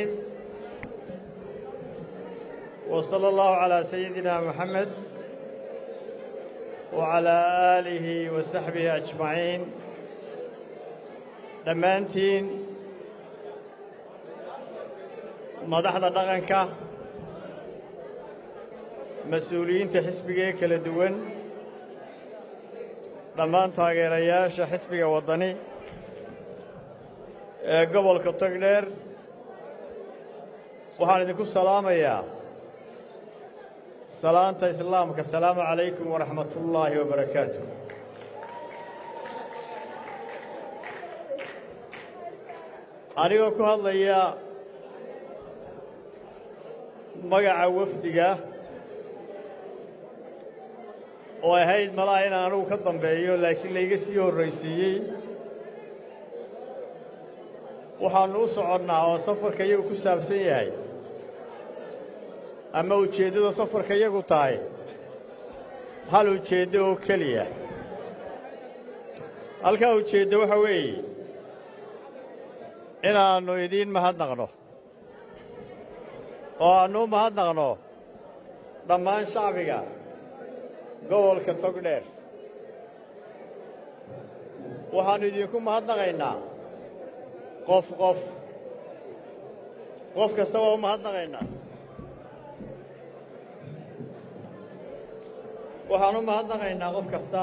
الرحيم وصلى الله على سيدنا محمد وعلى آله وصحبه أجمعين dhammaantiin madaxda dhaqanka mas-uuliyiinta xisbiga ee kala duwan dhammaan taageerayaasha xisbiga waddani ee gobolka togdheer waxaan idinku salaamayaa salaanta islaamka asalaamu calaykum waraxmatullaahi wabarakaatu anigoo ku hadlaya magaca wafdiga oo ahayd malaha inaan anugu ka dambeeyo laakiin layga sii horraysiiyey waxaannu u soconnaa oo safarka iyagu ku saabsan yahay ama ujeeddada safarka iyagu tahay hal ujeeddo oo keliya halkaa ujeeddo waxa weeye inaannu idiin mahadnaqno oo aannu u mahadnaqno dhammaan shacbiga gobolka togdheer waxaannu idinku mahadnaqaynaa qof qof qof kasta waa u mahadnaqaynaa waxaan u mahadnaqaynaa qof kasta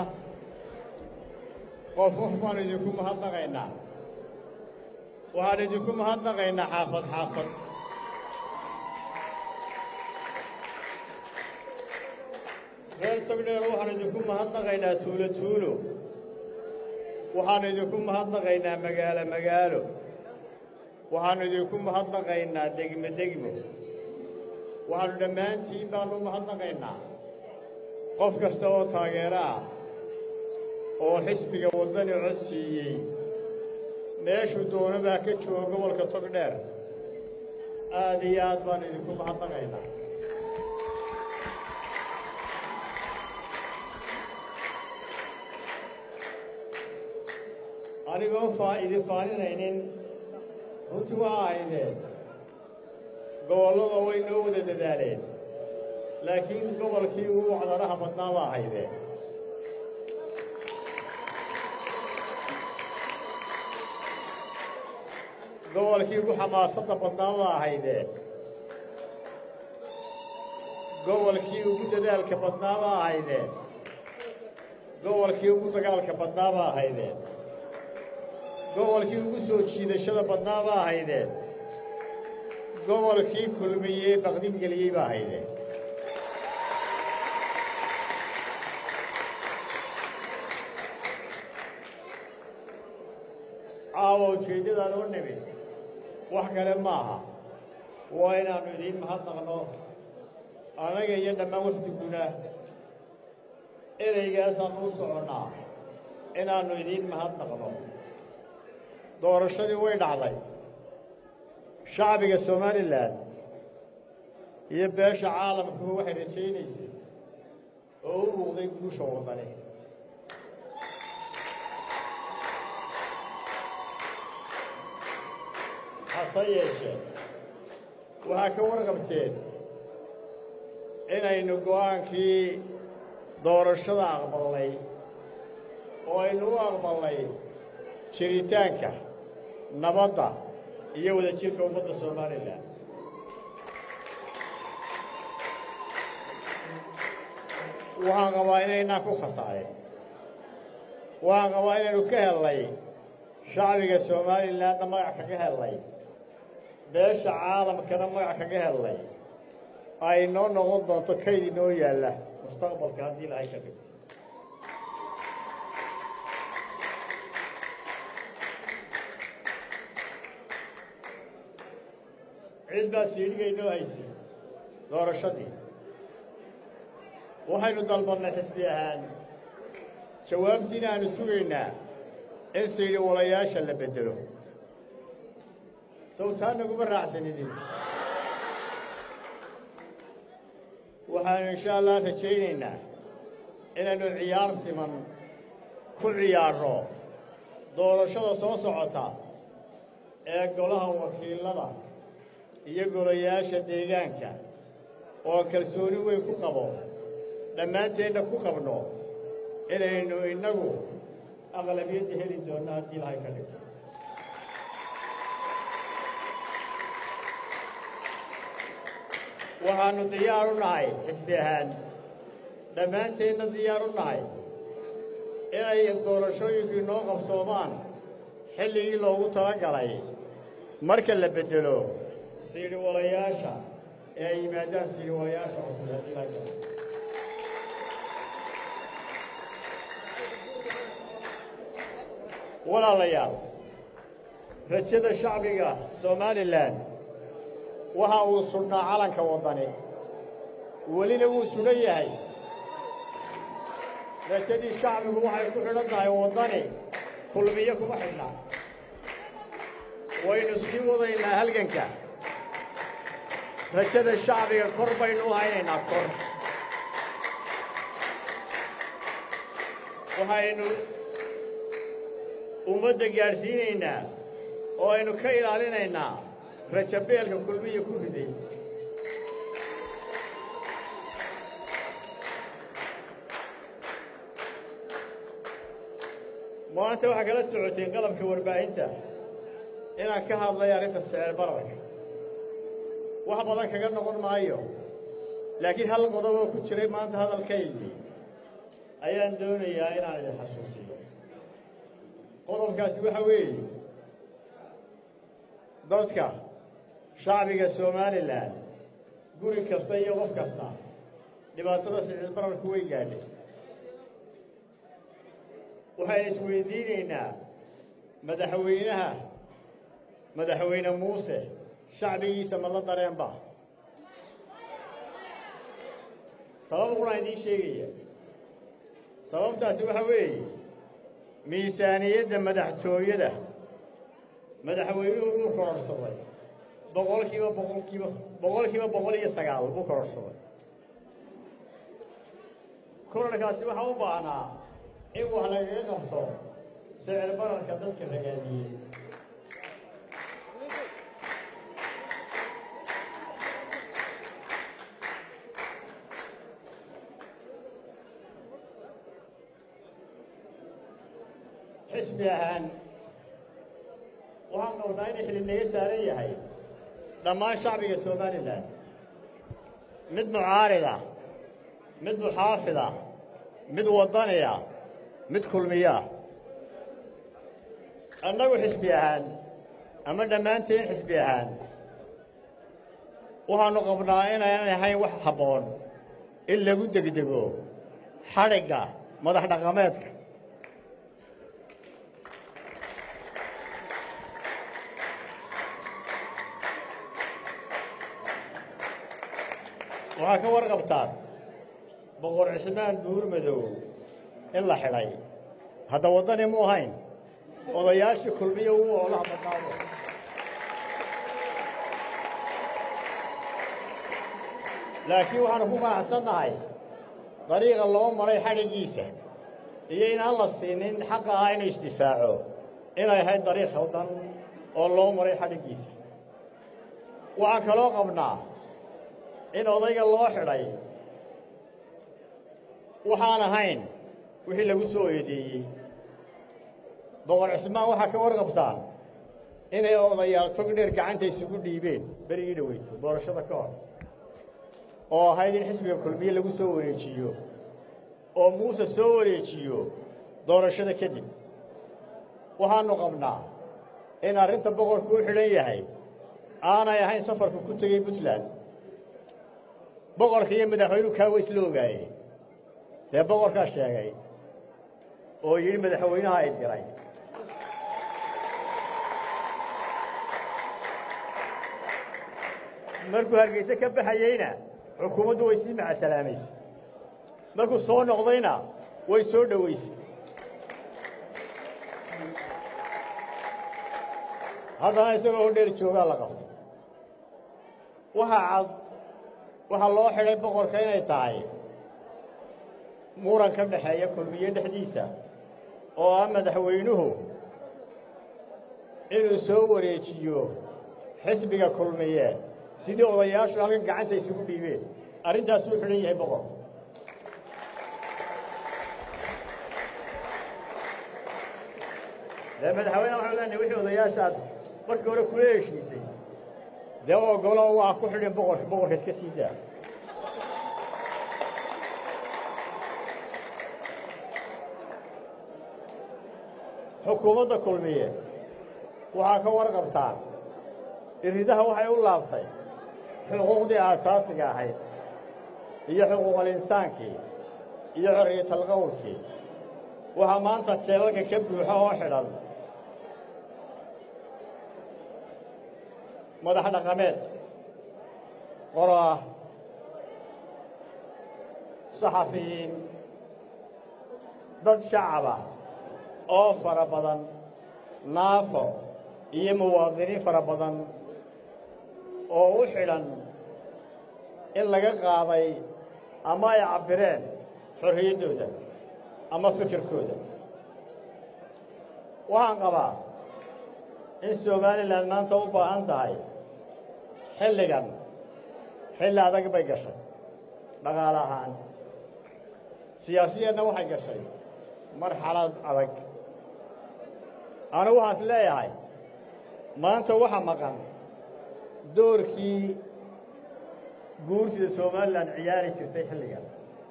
qof qof baannu idinku mahadnaqaynaa waxaan idinku mahadnaqaynaa xaafad xaafad reer togdheer waxaan idinku mahadnaqaynaa tuulo tuulo waxaannu idinku mahadnaqaynaa magaalo magaalo waxaannu idinku mahadnaqaynaa degmo degmo waxaannu dhammaantiin baannu u mahadnaqaynaa qof kasta oo taageero ah oo xisbiga waddani cod siiyey meeshuu doono baa ka jooga gobolka togdheer aad iyo aad baannu idinku mahadnaqaynaa anigoo faa idin faaninaynin runtii waa ahaydeen gobollada way noo wada dadaaleen laakiin gobolkii ugu wacdaraha badnaa baa ahaydeen gobolkii ugu xamaasadda badnaa baa ahaydeen gobolkii ugu dadaalka badnaa baa ahaydeen gobolkii ugu dagaalka badnaa baa ahaydeen gobolkii ugu soo jiidashada badnaa baa ahaydeen gobolkii kulmiyey baqdin geliyey baa ahaydeen caawa ujeeddadaan u nimid wax kale ma aha waa inaannu idiin mahadnaqno anaga iyo dhammaan wafdiguna ereygaasaan u soconnaa inaannu idiin mahadnaqno doorashadii way dhacday shacbiga somalilan iyo beesha caalamkuba waxay rajaynaysay oo u muuqday guusha waddani hase yeeshee waxaa ka warqabteen inaynu go'aankii doorashada aqbalnay oo aynu u aqbalnay jiritaanka nabadda iyo wadajirka ummadda somalilan waxaan qabaa inaynaan ku khasaarin waxaan qabaa inaynu ka hellay shacbiga somalilanna magac kaga hellay beesha caalamkana magac kaga hellay ay noo noqon doonto kayd inoo yaalla mustaqbalka haddii ilahay ka dhigo cid baa siidhiga inoo haysay doorashadii waxaynu dalbannay xisbi ahaan jawaabtiina aanu sugaynaa in siidhi walayaasha la beddelo sawtaan naguma raacsan idin waxaanu insha allah rajaynaynaa inaynu ciyaar siman ku ciyaarno doorashada soo socota ee golaha wakiilada iyo golayaasha deegaanka oo kalsooni weyn ku qabo dhammaanteenna ku qabno inaynu innagu aqlabiyadda heli doonno haddii ilahay ka dhigto waxaannu diyaar u nahay xisbi ahaan dhammaanteenna diyaar u nahay inay doorashooyinku inoo qabsoomaan xilligii loogu talagalay marka la beddelo siidhiwalayaasha ee ay yimaadaan siidhiwalayaasha cusub haddii ilahay ka dhigto walaalayaal rajada shacbiga somalilan waxa uu sudhnaa calanka waddani welina wuu sugan yahay rajadii shacbigu waxay ku xidhan tahay waddani kulmiyo kuma xidhna waynu sii wadaynaa halganka rajada shacbiga kor baynu u haynaynaa kor waxaynu ummadda gaadhsiinaynaa oo aynu ka ilaalinaynaa rajabeelka kulmiya ku riday maanta waxaa kala socoteen qalabka warbaahinta inaan ka hadlay arrinta sicir bararka wax badan kaga noqon maayo laakiin hal qodob oo ku jiray maanta hadalkaygii ayaan doonayaa inaan idin xasuusiyo qodobkaasi waxa weeye dadka shacbiga somalilan guri kasta iyo qof kasta dhibaatada sicir bararku way gaadhay waxaynu isweydiinaynaa madaxweynaha madaxweyne muuse shacbigiisa ma la dareenba sabab qunaa idiin sheegaya sababtaasi waxa weeye miisaaniyadda madaxtooyada madaxweynuhu wuu kororhsaday boqolkiiba boqolkiiba boqolkiiba boqol iyo sagaal buu kororhsaday korarkaasi waxaa u baahnaa in wax lagaga qabto sicir bararka dadka ragaadiyey xisbi ahaan waxaan qabnaa inay xili naga saaran yahay dhammaan shacbiga somalilan mid mucaarida mid muxaafida mid waddaniya mid kulmiya annagu xisbi ahaan ama dhammaanteen xisbi ahaan waxaannu qabnaa inaynan ahayn wax habboon in lagu degdego xadhigga madax dhaqameedka waxaa ka warqabtaan boqor cismaan buur madow in la xidhay hadda waddani mu ahayn odayaashii kulmiyo ugu oolaha badnaado laakiin waxaanu ku qanacsannahay dariiqa loo maray xadhiggiisa iyo inaan la siinin xaqa ah inuu isdifaaco inay ahayd dariiq khaldan oo loo maray xadhiggiisa waxaan kaloo qabnaa in odayga loo xidhay waxaan ahayn wixii lagu soo eedeeyey boqor cismaan waxaa ka warqabtaan inay odayaal tog dheer gacanta isugu dhiibeen berigii dhaweyto doorashada ka hor oo ahayd in xisbiga kulmiye lagu soo wareejiyo oo muuse soo wareejiyo doorashada kadib waxaannu qabnaa in arrinta boqorku u xidhan yahay aanay ahayn safarku ku tegey puntland boqorka iyo madaxweynuhu kaa weys la ogaaye dee boqorkaa sheegay oo yidhi madaxweynaha ay diray markuu hargeyse ka baxayeyna xukuumaddu way sii macasalaamayse markuu soo noqdayna way soo dhowaysay haddana isagoo hodheer joogaa la qabto waxaa cad waxaa loo xidhay boqorka inay tahay muran ka dhaxeeya kulmiye dhexdiisa oo ah madaxweynuhu inuu soo wareejiyo xisbiga kulmiye sidii odayaashu halkan gacanta isugu dhiibeen arrintaasuu xidhan yahay boqor dee madaxweyne waxaan leenahay wixii odayaashaas markii hore kula heshiisay dee ogolo waa ku xidhin boqorka boqorka iska sii daa xukuumadda kulmiye waxaa ka warqabtaan iridaha waxay u laabtay xuquuqdii aasaasiga ahayd iyo xuquuqal insaankii iyo xorriyatalqowlkii waxaa maanta jeelalka ka buuxa oo xidhan madax dhaqameed qoraa saxafiyiin dad shacaba oo fara badan naafo iyo muwaadiniin fara badan oo u xidhan in laga qaaday ama ay cabbireen xorriyaddooda ama fikirkooda waxaan qabaa in somalilan maanta u baahan tahay xilligan xilli adag bay gashay dhaqaale ahaan siyaasiyeedna waxay gashay marxalad adag anigu waxaan is leeyahay maanta waxa maqan doorkii guursida somalilan ciyaari jirtay xilligan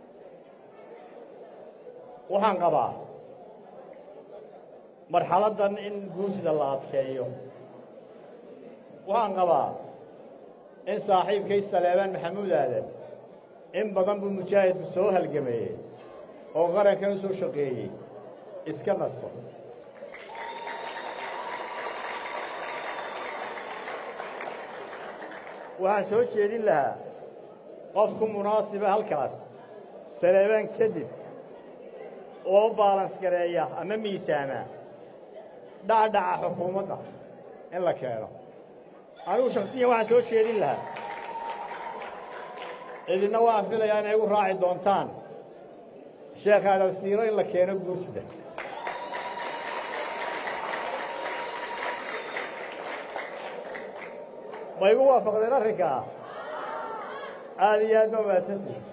waxaan qabaa marxaladdan in guursida la adkeeyo waxaan qabaa in saaxiibkay saleebaan maxamuud aadan in badan buu mujaahidku soo halgameeyey oo qarankan u soo shaqeeyey iska nasto waxaan soo jeedin lahaa qofku munaasiba halkaas saleebaan kadib oo baalans gareeya ama miisaama dhacdhaca xukuumadda in la keeno anigu shaksiyan waxaan soo jeedin lahaa idinna waan filayaa inay igu raaci doontaan sheekh aadalsiiro in la keeno guurtida ma igu waafaqdeen arrinkaa aad iyo aad ba mahadsantihi